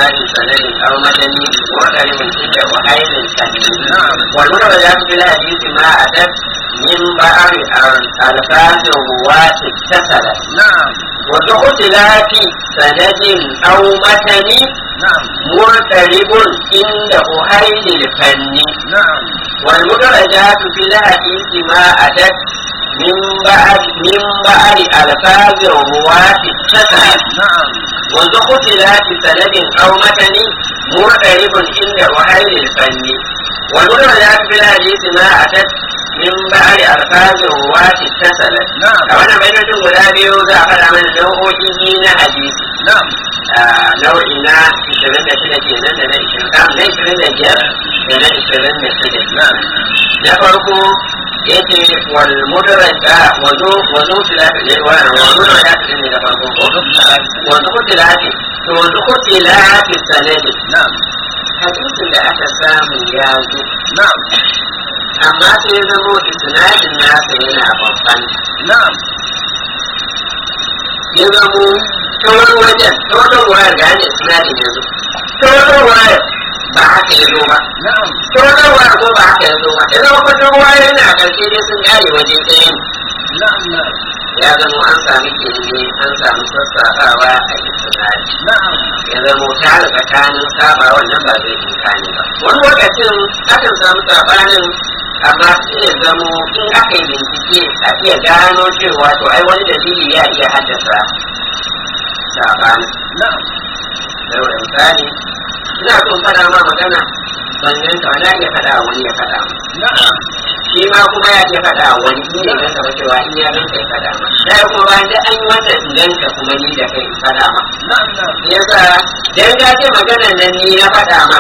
اختلاف سند او مدن وقرب عند وحيد سند والمدرجات في الحديث ما اتت من بعض الفاظ الرواة اتصلت نعم وباختلاف سند او متن نعم مرترب عند أهيل الفن نعم والمدرجات في الحديث ما أتت من بعد من بعد ألفاظ الرواة اتصلت نعم وذو اختلاف سند أو متن مرترب عند أهيل الفن والمدرجات في الحديث ما أتت من بعد ألفاظ الرواة اتصلت نعم a wannan baitocin guda biyu za a faɗa mana nau'o'i na hadisi نعم nau'i na 26 kenan da na 20 na 25 da na 26 na farko yace wal mudraja wazo wazo tilati ne wannan wazo da ya ne da farko ko wazo tilati to wazo tilati sanadi نعم hadisin da aka samu ya zo نعم amma sai ya zamo isnadin nasa yana babban نعم ya zamo ta wani wajen ta wani wayar ga hanyar isnadin ya zo ta wani wayar ba haka ya zo ba نعم ta wani wayar ko ba haka ya zo ba ya zama kwatan wayar yana a ƙarshe dai sun ƙare waje ɗaya ne نعم نعم ya zama an sami kirge an samu sassaɓawa a isnadi نعم ya zama tare tsakanin saba wannan ba zai inkani ba wani lokacin akan samu sabanin amma sai ya zamo in aka yi bincike a iya gano cewa to ai wani dalili ya iya haddasa sabanin نعم saboda misali ina so in faɗa ma magana ban yanka wani ya faɗa wani ya faɗa ma نعم shi ma kuma ya iya faɗa wani ni ne ganka ba cewa in ya ganka ya faɗa ma sai kuma bayan da an yi wannan in ganka kuma ni da kai in faɗa ma نعم نعم yasa dan ka ce maganar nan ni na faɗa ma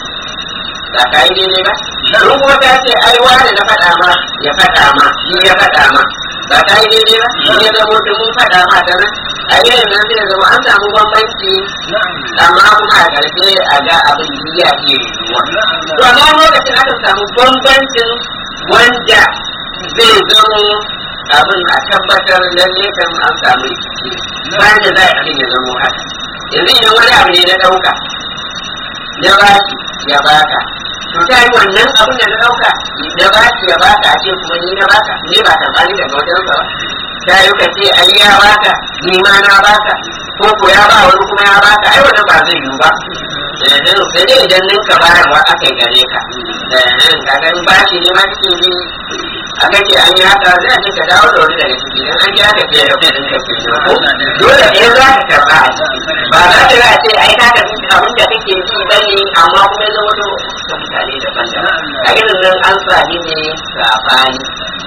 ba ka yi daidai ba don kuma ka ce ai wani na faɗa ma ya faɗa ma ni ya faɗa ma ba ka yi daidai ba ni ya zama da mun faɗa ma ta nan a yayin nan zai zama an samu bambanci نعم amma kuma a ƙarshe a ga abin da ya iya yiwuwa نعم to amma lokacin aka samu bambancin wanda zai zamo abin a tabbatar lalle kan an samu rikici bayan da za a abin ya zamo haka yanzu idan wani abu ne na ɗauka na baki ya baka to ta yi wannan abin da na ɗauka na baki ya baka a ce kuma ni na baka ne ba ta bani daga wajen ba ta yi ka ce ai ya baka ni ma na baka ko ko ya ba wani kuma ya baka ai wannan ba zai yiwu ba sai dai idan ninka bayarwa aka yi gare ka ka gani bashi ne ma kake bi aka ce an yi haka zai ce ka dawo da wani daga ciki dan an yi haka fiye da kudin ka ke ko dole ne za ka karba a ciki ba za ka ga ce ai ka karbi abin da kake ji bane amma kuma ya zama to ka mutane daban-daban a irin nan an sami ne sabani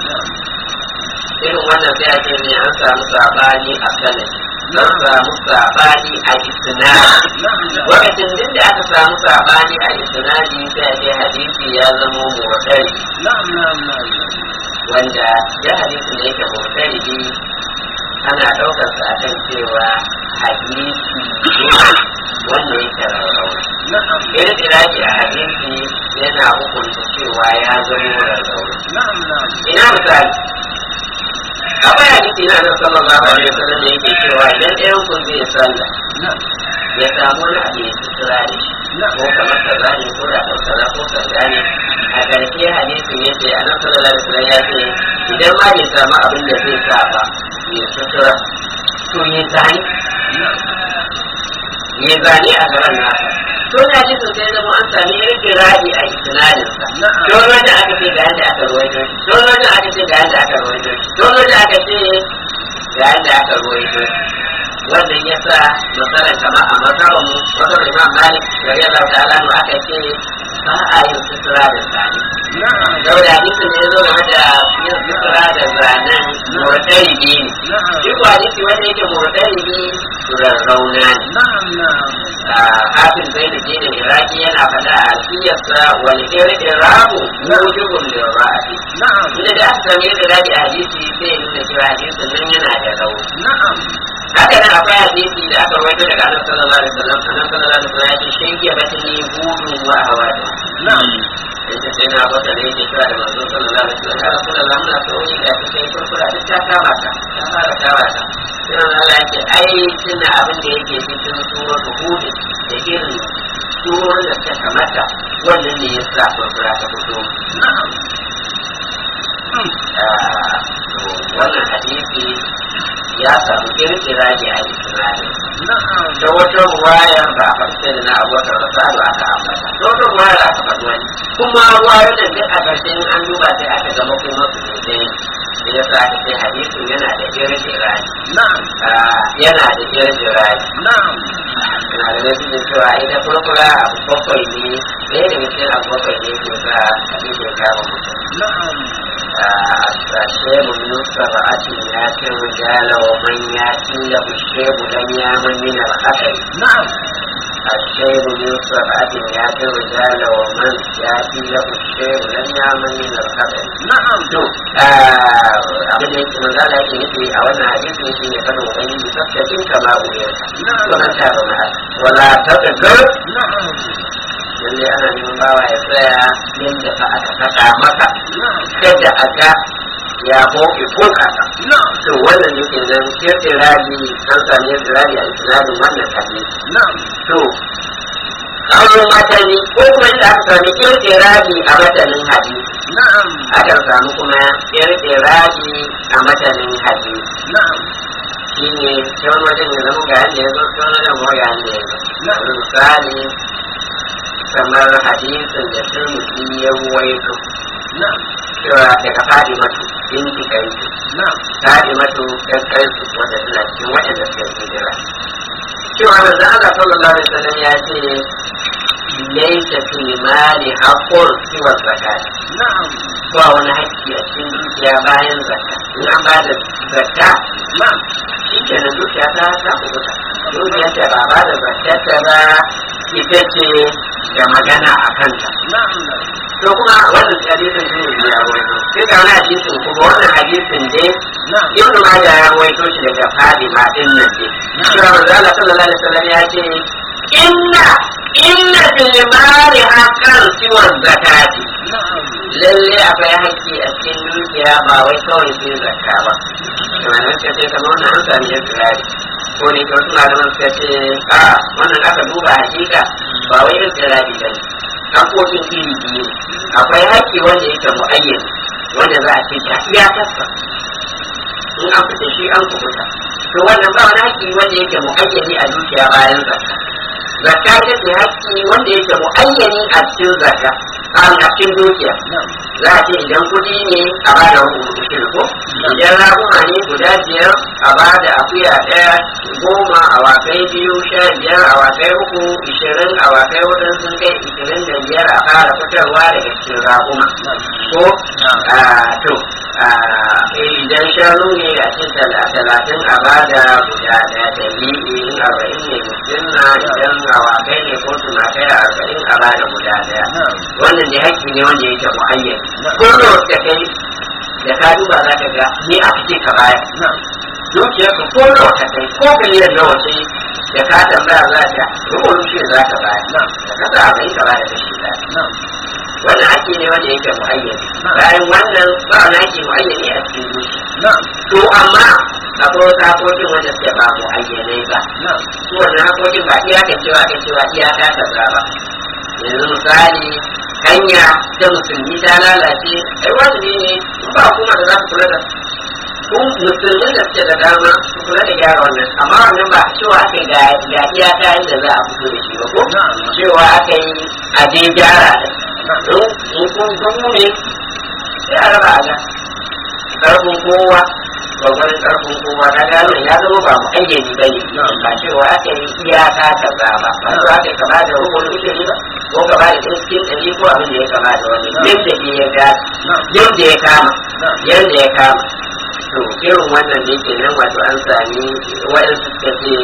irin wannan sai a ce ne an samu sabani a sanadi an samu sabani a isnadi lokacin duk da aka samu sabani a isnadi sai a ce hadisi ya zama mutsari نعم نعم نعم wanda ya hadisi ne yake mutsari ana ɗaukar sa akan cewa hadisi ne wanda yake rarrauna نعم irin iraki a hadisi yana hukunta cewa ya zama rarrauna نعم نعم ina misali akwai hadisi na nan sallallahu alaihi wasallam da yake cewa idan ɗayan ku zai sallah نعم ya samu wani abu ya sutura da shi ko kamar kaza ne ko da kaza ko kaza ne a ƙarshe hadisin ya ce anan sallallahu alaihi wasallam ya ce idan ma bai samu abin da zai sa ba ya sutura to ya zani ya zani a gaban nasa to na ji sun sai zama an sami rike ra'i a isnadinsa don wajen aka ce ga yadda aka ruwaito shi don wajen aka ce ga yadda aka ruwaito shi don wajen aka ce ga yadda aka ruwaito shi wannan ya sa matsalar kama a mazhabin mu wata imam malik gari Allah ta'ala nu aka ce ba a yin sutura da zane نعم saboda hadisin da ya zo game da yin sutura da zanen murtaribi ne shi ko hadisi wanda yake murtaribi rarrauna ne نعم نعم hafin zai da jini iraki yana faɗa a siyarsa wani irin irabu mujibun da ra'ayi نعم inda da aka sami da daɗi a hadisi sai ya nuna cewa hadisin nan yana da rauni نعم haka nan akwai hadisi da aka rawaito daga annabi sallallahu alaihi wasallam annabi sallallahu alaihi wasallam ya ce shayya batni hudun wa hawadu نعم yace sai na bata da yake kira da manzo sallallahu alaihi wasallam ya rasulullah muna so yi da kake kurkura duk ta kama ka ta fara kama ka sai Allah ya ce ai tuna abin da yake cikin suratul hud da irin surorin da ta kamata wannan ne ya sa furfura ta fito na'am Ah, to wannan hadisi ya samu kirkira ne a isnadin na'am da wata ruwayar ba a farce da na abokan rasalu aka ambata da wata ruwayar aka faɗi wani kuma ruwayar da duk a ƙarshe in an duba sai aka zama kuma su ne da ya sa aka ce hadisin yana da kirkira na'am yana da kirkira na'am na da wasu da cewa ita kurkura abu bakwai ne ɗaya daga cikin abu bakwai ne ke sa hadisi ya kama mutum na'am الشيب من سبعة ياتي الرجال ومن ياتي له الشيب لم يامن من الخطر na'am الشيب من سبعة ياتي الرجال ومن ياتي له الشيب لم يامن من الخطر na'am to abin da yake manzo Allah yake nufi a wannan hadisi shi ne kada ubangiji tsaftace kama uwe wannan ta zama wala taqdir na'am lalle ana neman bawa ya tsaya yadda fa aka faɗa maka na'am kada aka ya boke ko kaka na'am to wannan yake nan kirkirari an sami kirkirari a isnadin wannan hadisi na'am to kawo matani ko kuma inda aka sami kirkirari a matanin hadisi na'am akan samu kuma kirkirari a matanin hadisi na'am shi ne ta wani wajen ya zama ga yadda ya zo ta wani wajen kuma ga yadda ya zo Na'am. misali kamar hadisin da turmusi ya ruwaito na'am cewa daga fadi matu binti kanki na'am fadi matu kankansu wanda suna cikin waɗanda suka yi hijira cewa manzon Allah sallallahu alaihi wasallam ya ce laysa fil mali haqqun siwa zakat na'am ba wani haƙƙi a cikin dukiya bayan zakka in an ba da zakka na'am shi ke nan dukiya ta ta kubuta dukiya ta ba ba da zakka ba ita ce da magana a kanta na'am to kuma wannan hadisin shi ne ya rawaito sai ka wani hadisin kuma wannan hadisin dai na'am ibnu majah ya rawaito shi daga fadima din nan dai cewa manzo Allah sallallahu alaihi wasallam ya ce inna inna fil mali haqqan siwa zakati na'am lalle akwai haƙƙi a cikin dukiya ba wai kawai sai zakka ba tunanin suka ce kamar wannan an sami yin turari ko ne kawai suna da suka ce a wannan aka duba hakika ba wai yin turari ba ne haƙoƙin iri biyu ne. akwai haƙƙi wanda yake mu'ayyan wanda za a ce ta iyakarsa in an fita shi an kubuta to wannan ba wani haƙƙi wanda yake mu'ayyani a dukiya bayan zakka zakka ita ce haƙƙi wanda yake mu'ayyani a cikin zakka a cikin dukiya na'am za a ce idan kuɗi ne a ba da hukumu ko idan raguma ne guda biyar a ba da akuya ɗaya goma awakai biyu sha biyar awakai uku ishirin awakai hudu sun kai ishirin da biyar a fara fitarwa daga cikin raguma ko a to a idan shanu ne a cikin tala- talatin a ba da guda ɗaya da in arba'in ne musulma idan awakai ne ko tumakai arba'in a ba da guda ɗaya na'am wannan da haƙƙi ne wanda yake mu'ayyan ko da wata kai da ka duba za ka ga ni aka ce ka baya na'am dukiyar ka ko da wata kai ko miliyan nawa ce da ka tambaya za ka rubutu shi za ka baya na'am da ka sa abin ka baya da shi ɗaya na'am wannan haƙƙi ne wanda yake mu'ayyan bayan wannan ba wani haƙƙi mu'ayyan ne a cikin dukiya na'am to amma akwai wasu haƙoƙin wanda suke ba mu'ayyanai ba na'am su wannan haƙoƙin ba iyaka cewa aka cewa iyaka kaza ba yanzu misali hanya ta musulmi ta lalace ai wajibi ne in ba kuma da za su kula da ku musulmin da suke da dama su kula da gyara wannan amma wannan ba cewa aka yi ga ga iyaka inda za a fito da shi ba ko cewa aka yi a dai gyara da in in kun kun ne sai a raba a ga karfin kowa gwagwarin karfin kowa na gano ya zama ba mu ayyani ba ne ba cewa aka yi iyaka kaza ba ba cewa aka yi kama da rukun ushiri ba ko kama da cikin ɗari ko abin da ya kama da wani yadda ne ya ga yadda ya kama yadda ya kama to irin wannan ne ke nan wato an sami waɗansu suka ce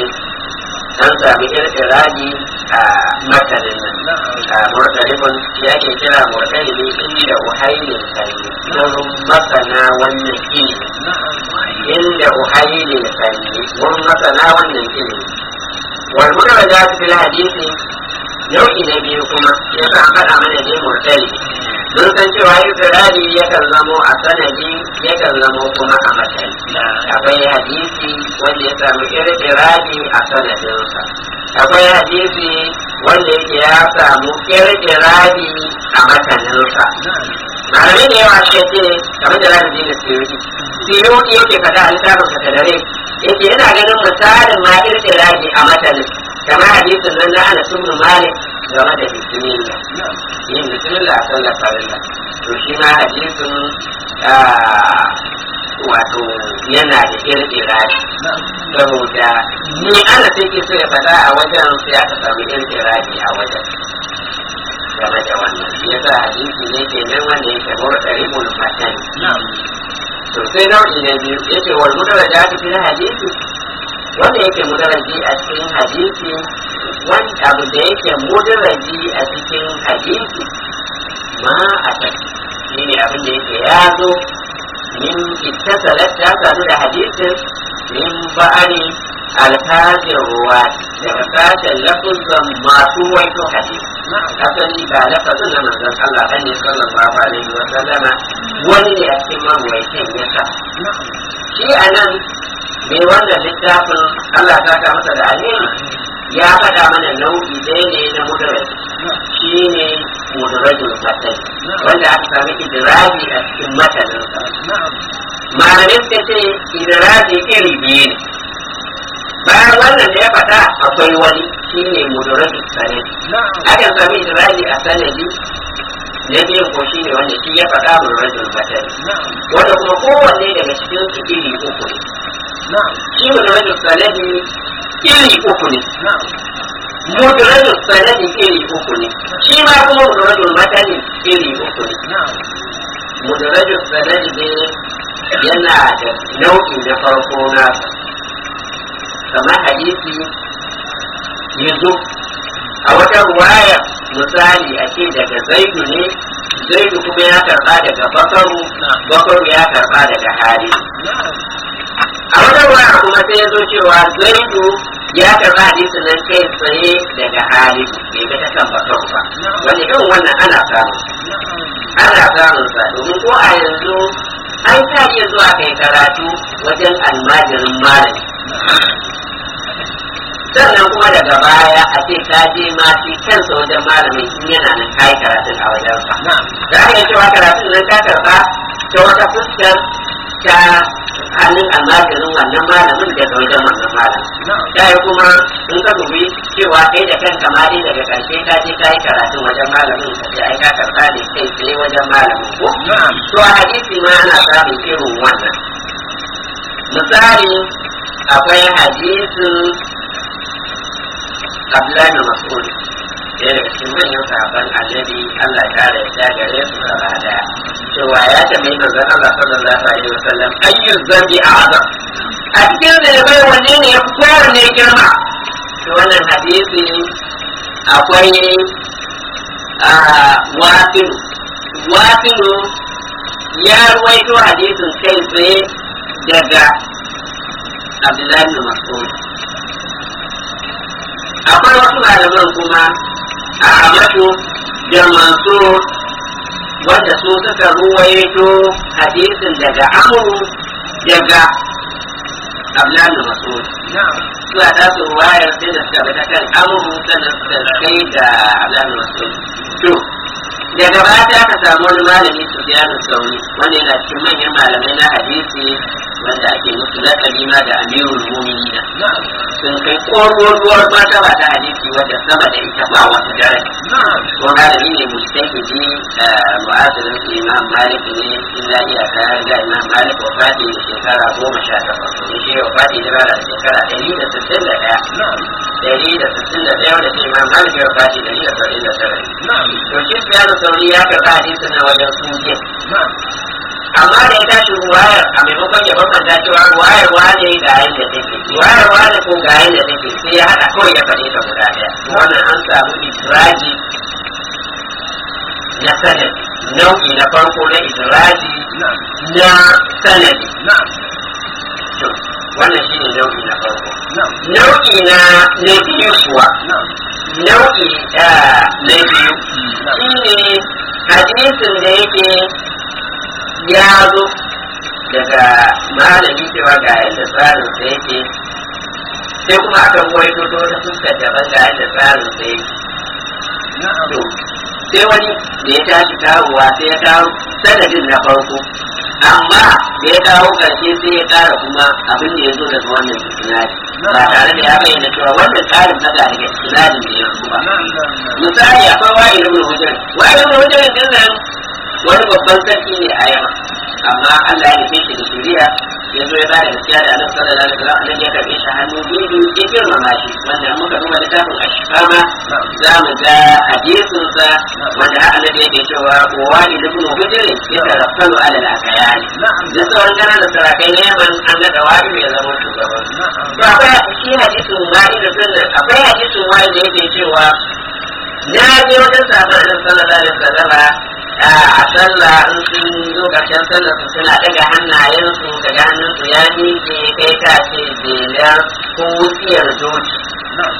an sami irƙirari a matanin nan a murtalibin ya ke kira murtalibi inda uhailin sanyi wurin masana wannan ilimi inda uhailin sanyi wurin masana wannan ilimi wal mudarraja fil hadisi nau'i na biyu kuma ya sa an faɗa mana dai murtali mun san cewa irƙirari yakan zamo a sanadi yakan zamo kuma a matsayi akwai hadisi wanda ya samu irƙirari a sanadinsa akwai hadisi wanda yake ya samu kirkirari a mataninsa malamai da yawa shi ce kamar da zaka je da siyoti siyoti yake faɗa a littafin sa da dare yake yana ganin misalin ma kirkirari a matanin kamar hadisin nan na ana ibn malik game da bismillah yin bismillah a sallar farilla to shi ma hadisin wato yana da kirkirari saboda ni ana sai ke so ya faɗa a wajen sai aka samu kirkirari a wajen game da wannan shi yasa hadisi ne ke nan wanda yake murtari mun matan to sai nau'i na biyu yace wal mudaraja ta cikin hadisi wanda yake mudaraji a cikin hadisi wani abu da yake mudaraji a cikin hadisi ma a ta shi ne abin da yake ya zo min ittasalat ta sadu da hadisin min ba'ani alfazin ruwa daga sashen lafuzan masu waito hadisi asali ba lafazin na manzon Allah kan ne sallallahu alaihi wa sallama wani ne a cikin marwaitin ya sa shi a nan me wanda littafin Allah ta ka masa da alheri ya faɗa mana nau'i ɗaya ne na mudaraj shi ne mudarajin matan wanda aka sami idiraji a cikin mataninsa malamai suka ce idiraji iri biyu ne bayan wannan da ya faɗa akwai wani shi ne mudarajin sanadi akan sami idiraji a sanadi na biyun ko shi ne wanda shi ya faɗa mudarajin matan wanda kuma kowanne daga cikin su iri uku ne shi mudarajin sanadi iri uku ne mudrajul sanadi iri uku ne shi ma kuma mudrajul matani iri uku ne mudrajul sanadi ne yana da nau'i na farko na kamar hadisi yanzu a wata ruwaya misali a ce daga zaidu ne zaidu kuma ya karba daga bakaru bakaru ya karba daga hali a wata ruwaya kuma sai ya zo cewa zaidu ya karba hadisi nan kai tsaye daga hali bai ga ta kan bakaru ba wani irin wannan ana samu ana samun sa domin ko a yanzu an ta iya zuwa kai karatu wajen almajirin malami sannan kuma daga baya a ce ka je ma shi kansa wajen malamin in yana nan kai karatun a wajen sa za ka iya cewa karatun nan ka karba ta wata fuskar ta hannun almajirin wannan malamin daga wajen wannan malamin ta yi kuma in ka dubi cewa kai da kanka ma dai daga karshe ka je ka yi karatun wajen malamin ka ce ai ka karba ne kai tsaye wajen malamin ko to a hadisi ma ana samun irin wannan misali akwai hadisin Abdullahi bin Mas'ud ɗaya daga cikin manyan sahabban annabi Allah ya kare ya gare su gaba daya cewa ya tambayi manzon Allah sallallahu alaihi wasallam ayyu zambi a'zam a cikin da ya bai wanne ne ya fi kowanne girma to wannan hadisi akwai wasilu wasilu ya ruwaito hadisin kai tsaye daga Abdullahi bin Mas'ud akwai wasu malaman kuma a amatu da mansur wanda su suka ruwaito hadisin daga amuru daga ablan da masud suna ta su ruwayar sai da suka bi ta kan amuru sannan suka kai da ablan da masud to daga baya ta aka samu wani malami su biyanin sauri wanda yana cikin manyan malamai na hadisi wanda ake musu lakabi ma da amirul mu'minina sun kai ƙoruwar mata ba ta hadisi wadda sama da ita ba wata daraja ko malami ne mustahidi mu'asirin su imam malik ne illa iya ta ga imam malik wafati da shekara goma sha takwas ne shi wafati da bara da shekara ɗari da sittin da ɗaya ɗari da sittin da ɗaya wanda shi imam malik ya wafati ɗari da saba'in da tara to shi siyasa sauri ya karɓa hadisin na wajen suje amma da ya tashi ruwayar a maimakon ya bambanta cewa ruwayar wane ga yadda take ruwayar wane ko ga yadda take sai ya haɗa kawai ya faɗe ta guda ɗaya wannan an samu israji na sanadi nau'i na farko na israji na sanadi wannan shine nau'i na farko nau'i na na biyu kuwa nau'i na biyu shine hadisin da yake ya zo daga malami cewa ga yadda tsarin sa yake sai kuma aka waito ta wata fuskar daban ga yadda tsarin sa yake na'am to sai wani da ya tashi kawowa sai ya kawo sanadin na farko amma da ya kawo karshe sai ya kara kuma abin da ya zo daga wannan isnadi ba tare da ya bayyana cewa wannan tsarin na daga isnadin da ya zo ba na'am na'am misali akwai wa'il ibn hujjar wa'il ibn hujjar din nan wani babban sarki ne a yamma amma Allah ya nufe shi da shari'a ya zo ya ba da gaskiya da annabi sallallahu alaihi wasallam annabi ya karbe shi hannu biyu ya girmama shi wanda in muka duba littafin ashfama za mu ga hadisin sa wanda har annabi yake cewa wa wa'il ibn hujjar ya taraffalu ala al-akayani na'am da sauran ƙananan sarakai na yaman an ga da wa'il ya zama shugaban na'am to akwai shi hadisin wa'il din akwai hadisin wa'il da yake cewa na je wajen sabon annabi sallallahu alaihi wasallama a sallah in sun zo karshen sallah su suna daga hannayensu daga hannunsu ya miƙe kai ka ce belar ko wutsiyar doki na'am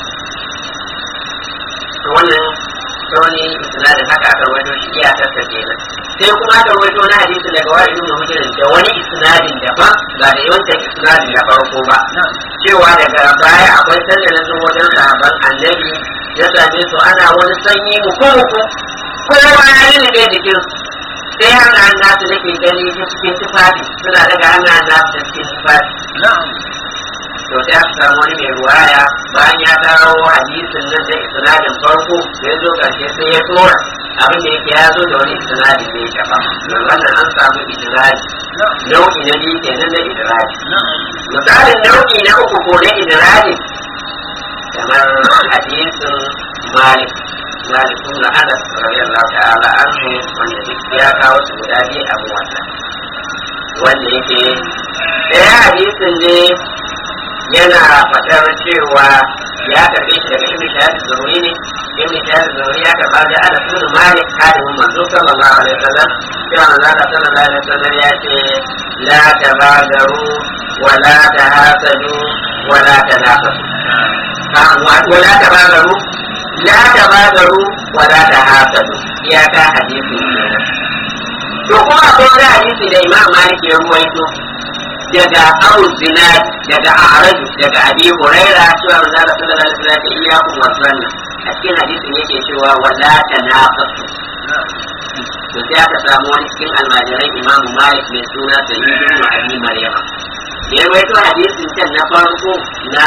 to wannan ta wani isnadin haka aka rawaito shi iyakar ta kenan sai kuma aka rawaito na hadisi daga wani ibn hujrin da wani isnadin daban ba da yawancin isnadin na farko ba na'am cewa daga baya akwai sanda na zo wajen sahabban annabi ya same su ana wani sanyi muku-muku kowa ya yi da jikin sai hannayen nasu nake gani ta cikin tufafi suna daga hannayen nasu da cikin tufafi na'am to sai aka samu wani mai ruwaya bayan ya kawo hadisin nan da isnadin farko da ya zo karshe sai ya tura abin da yake ya zo da wani isnadin ne ya ba wannan an samu idraji na'am nau'i na biyu kenan na idraji na'am misalin nau'i na uku ko na idraji kamar hadisin malik malik ibn anas radiyallahu ta'ala anhu wanda duk ya kawo su guda biyu abu wannan wanda yake ɗaya hadisin ne yana faɗar cewa ya karɓe shi daga ibn shahad zuhuri ne ibn shahad zuhuri ya karɓa da anas ibn malik kadimin manzo sallallahu alaihi wasallam cewa manzo Allah sallallahu alaihi wasallam ya ce la tabadaru wa la tahasadu wa la tanafasu ولا تبادروا لا تبادروا ولا تحاسدوا يا كا حديثي to kuma akwai wani hadisi da imam malik ya ruwaito daga abu zinad daga a'raju daga abi huraira cewa manzo Allah sallallahu alaihi wasallam ya iyyakum wasanna a cikin hadisin yake cewa wala tanafasu to sai aka samu wani cikin almajiran imam malik mai suna sayyid ibn abi maryama ya ruwaito hadisin can na farko na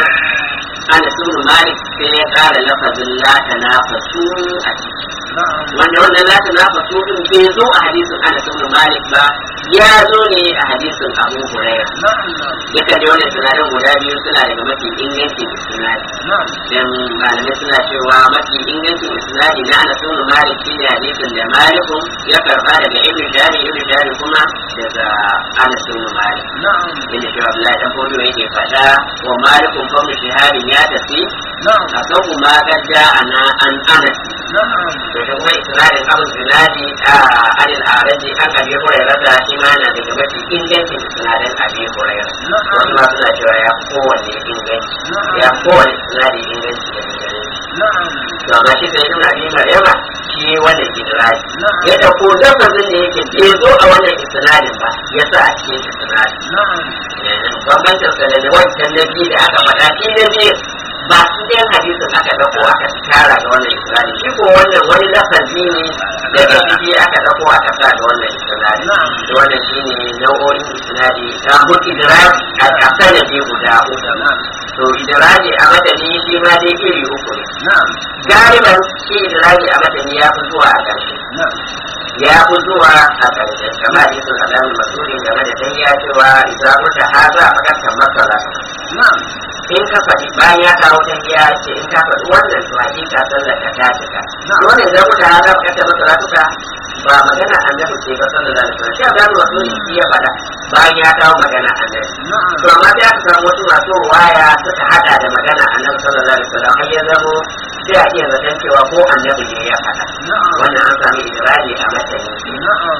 Anas ibn Malik sai ya kara lafazin la tanafasu a ciki na'am wanda wannan la tanafasu din bai zo a hadisin Anas ibn Malik ba ya zo ne a hadisin Abu Hurairah na'am na'am duka da wannan sinadin guda biyu suna daga mafi ingancin sinadi na'am dan malamai suna cewa mafi ingancin sinadi na Anas ibn Malik shine hadisin da Malikun ya karba daga Ibn Jari Ibn Jari kuma daga Anas ibn Malik na'am inda shi Abdullahi dan Fodo yake faɗa wa Malikun fa shahabin ya tafi na'am a kan kuma gadda ana an anas na'am da shi kuma isra'ilin abu zinadi a adil araji an abi hurairar da shi ma na daga mafi ingancin sinadin abi hurairar wasu ma suna cewa ya fi kowanne inganci ya fi kowanne sinadi inganci da gare na'am to amma shi sai nuna abi maryama shi wannan idraji na'am ya dauko lafazin da yake bai zo a wannan isnadin ba ya sa a cikin isnadin na'am bambancin sa da wancan na biyu da aka faɗa shi na biyu ba su ɗayan hadisin aka ɗauko aka tara ga wannan isra'ili shi ko wannan wani lafazi ne daga ciki aka ɗauko aka sa ga wannan isra'ili da wannan shi ne nau'o'in isra'ili ta mutu idraji a sanadi guda uku to idraji a madani shi ma dai iri uku ne na'am galiban shi idraji a madani ya fi zuwa a ƙarshe na'am ya fi zuwa a ƙarshe kamar hadisin alamun masudin game da dan ya cewa idan mutu haza a ƙarshen masala na'am in ka faɗi bayan ya kawo ta ya ce in ka faɗi wannan to hakika sallar ka ta cika wannan idan mutu haza a ƙarshen masala tuka ba magana annabi ce ba sallar da alaihi shi alamun masudin shi ya faɗa bayan ya kawo magana annabi na'am to amma sai aka samu wasu masu ruwaya suka hada da magana annabi sallallahu alaihi wasallam har ya zamo sai a iya zaton cewa ko annabi ne ya faɗa na'am wannan an sami idraji a matsayin na'am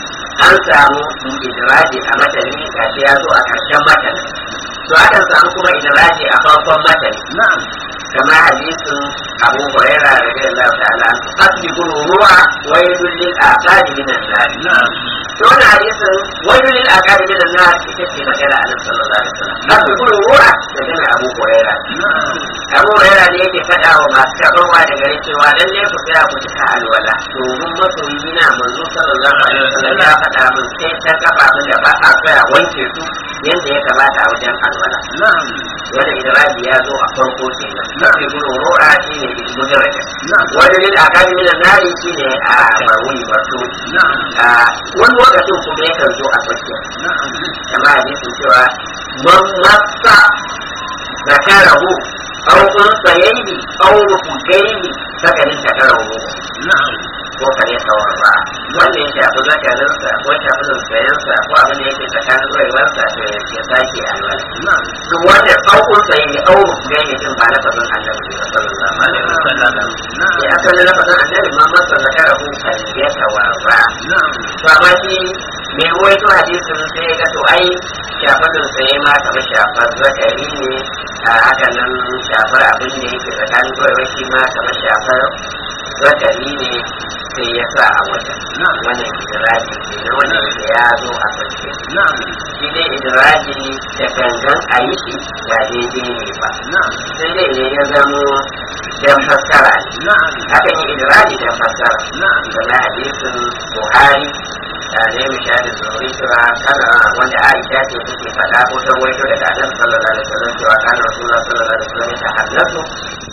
an samu idraji a matani gashi ya zo a ƙarshen matani to akan samu kuma idraji a farkon matani na'am kamar hadisin abu huraira radiyallahu ta'ala asbi ruwa wa yadul lil aqadi min an-nar na'am to wannan hadisin wani lil aqabi min an-nas ita ce magana a nan sallallahu alaihi wasallam haka kuma ruwa da gana Abu Hurairah na'am Abu Hurairah ne yake faɗa wa masu karɓarwa da gare cewa dan ne ku tsaya ku cika alwala domin masoyi na manzo sallallahu alaihi wasallam ya faɗa min sai ta kafa min da ba a tsaya wanke su yadda ya kamata a wajen alwala na'am wanda idraji ya zo a farko kenan mafi gudun ru'a shi ne mudaraja na'am wanda ne a kan minan nari shi ne a marwuni wato na'am a wani lokacin kuma yakan zo a tsakiya na'am kama hadisin cewa man masa zakarahu aw unsayaihi aw rufugaihi sakanin takarahu na'am ko kare saurara wanda ya shafi zakarinsa ko shafi zunsayensa ko abin da yake tsakanin zuwaiwarsa to ya sake alwala na'am duk wanda ɗaukun sai ne ɗau gani din ba lafazin annabi ne sallallahu alaihi wasallam sai asalin lafazin annabi ma masa zakara ku kan ya tawarra na'am to amma shi mai ruwaito hadisin sai ya ga to ai shafadin sai ma kamar shafar zakari ne a haka nan shafar abin da yake tsakanin kawai shi ma kamar shafar zakari ne sai ya sa a wajen na'am wannan idraji ke na wannan da ya zo a sarki na'am shi dai idraji da gangan a yi shi ba daidai ne ba na'am sai dai idan ya zamo dan fassara ne na'am akan yi idraji dan fassara na'am da hadisin buhari da ne misali zuri cewa kana wanda aisha ce take faɗa ko ta waito daga annabi sallallahu alaihi wasallam cewa kana rasulullah sallallahu alaihi wasallam ta hannatu